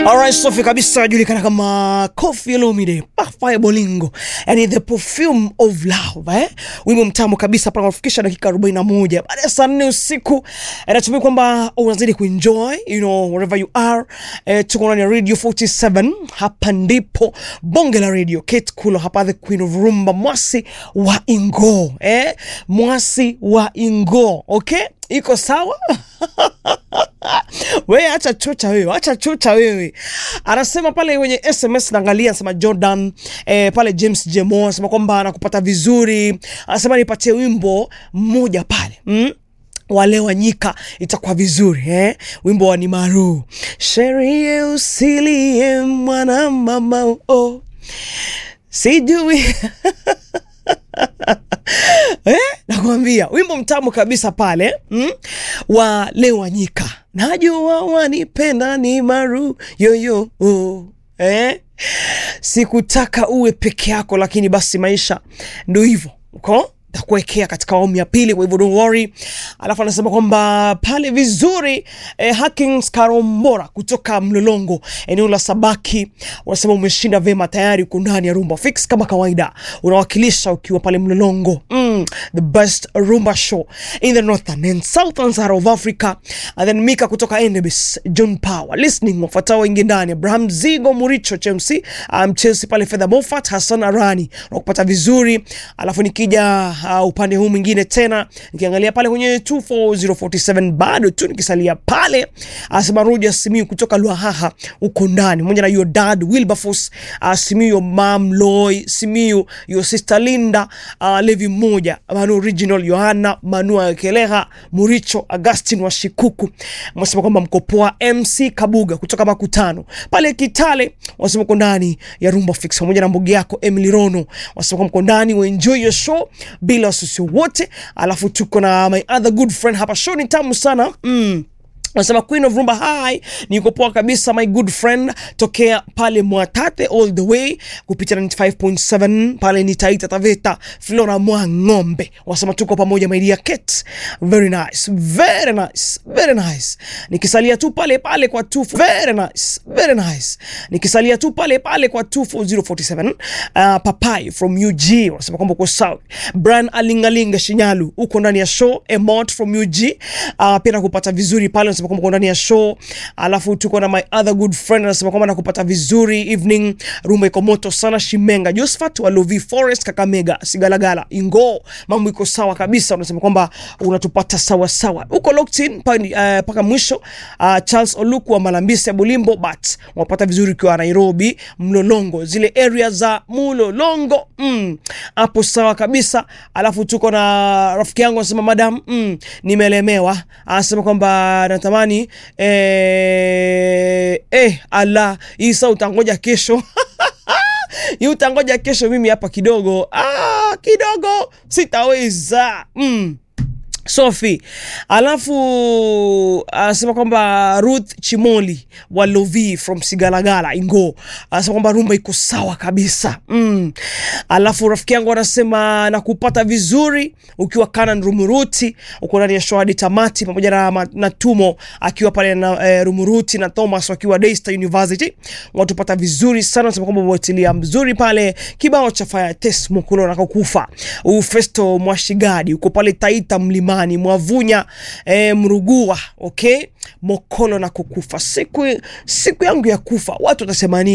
Alright, Sofi kabisa anajulikana kama Koffi Olomide, Fire Bolingo, yani the perfume of love eh? Wimbo mtamu kabisa pale unafikisha dakika 41 baada ya saa 4 usiku. Eh, natumai kwamba unazidi kuenjoy you know wherever you are. Eh, tuko ndani ya Radio 47 hapa ndipo bonge la radio. Kate Kulo hapa the queen of rumba, mwasi wa Ingo eh? Mwasi wa Ingo, okay? Iko sawa? we acha chucha wewe, acha chucha wewe. Anasema pale kwenye SMS naangalia, anasema Jordan eh, pale James Jemo anasema kwamba anakupata vizuri, anasema nipatie wimbo mmoja pale mm? wale wanyika itakuwa vizuri eh? Wimbo wa ni maru sherie usilie mwana mama oh. sijui eh? Nakwambia wimbo mtamu kabisa pale mm? wa Lewanyika, najua wanipenda ni maru yoyo oh. eh? Sikutaka uwe peke yako, lakini basi maisha ndo hivyo uko takuwekea katika awamu ya pili, kwa hivyo don't worry. Alafu anasema kwamba pale vizuri eh, Hakings Karombora kutoka Mlolongo eneo la Sabaki, unasema umeshinda vema tayari, uko ndani ya Rumba Fix kama kawaida, unawakilisha ukiwa pale Mlolongo mm, the best rumba show in the northern and southern Sahara of Africa. And then Mika kutoka Endebis, John Power listening, wafuatao wengi ndani, Abraham Zigo Muricho Chelsea, um, Chelsea pale Fedha Moffat, Hassan Arani nakupata vizuri. Alafu nikija uh, upande huu mwingine tena nikiangalia pale kwenye 24047 bado tu nikisalia pale, asema Roger Simiu kutoka Lwahaha uko ndani pamoja na your dad Wilberforce uh, Simiu, your mom Loy Simiu, your sister Linda uh, Levi mmoja Manu Original Yohana Manua Keleha Muricho Augustin wa Shikuku, wasema kwamba mkopoa MC Kabuga kutoka Makutano pale Kitale, wasema uko ndani ya Rumba Fix pamoja na mbogi yako Emily Rono, wasema kwamba uko ndani we enjoy your show bila wasiwasi wote. Alafu tuko na my other good friend hapa, show ni tamu sana mm. Nasema Queen of Rumba hi, niko poa kabisa my good friend tokea pale Mwatate all the way kupitia 95.7 pale ni Taita Taveta Flora mwa ng'ombe. Wasema tuko pamoja my dear Kate. Very nice, very nice, very nice. Nikisalia tu pale pale kwa 2 very nice, very nice. Nikisalia tu pale pale kwa 24047 uh, Papai from UG wanasema kwamba uko sawa. Brian Alingalinga Shinyalu uko ndani ya show Emot from UG uh, pia nakupata vizuri pale anasema kwamba uko ndani ya show. Alafu tuko na my other good friend anasema kwamba nakupata vizuri evening, rumba iko moto sana. Shimenga Josephat wa Lovi Forest Kakamega Sigalagala Ingo, mambo iko sawa kabisa. Unasema kwamba unatupata sawa sawa, uko locked in mpaka uh, mwisho. Uh, Charles Oluku wa Malambisi ya Bulimbo, but unapata vizuri ukiwa Nairobi Mlolongo, zile area za Mlolongo hapo mm, sawa kabisa. Alafu tuko na rafiki yangu anasema madam, mm, nimelemewa, anasema kwamba natamani eh, eh, ala Isa utangoja kesho hii utangoja kesho, mimi hapa kidogo ah, kidogo sitaweza mm. Sophie alafu anasema kwamba Ruth Chimoli wa Lovi from Sigalagala Ingo anasema kwamba rumba iko sawa kabisa mm. Alafu rafiki yangu anasema nakupata vizuri ukiwa Kanan Rumuruti, uko ndani ya show hadi tamati, pamoja na, na Tumo akiwa pale na eh, Rumuruti na Thomas wakiwa Daystar University watupata vizuri sana. Anasema kwamba watilia mzuri pale kibao cha Fire Test Mukulo na kukufa Ufesto Mwashigadi uko pale Taita mlima Mwavunya eh, Mrugua okay, Mokolo na kukufa siku, siku yangu ya kufa watu watasema nini?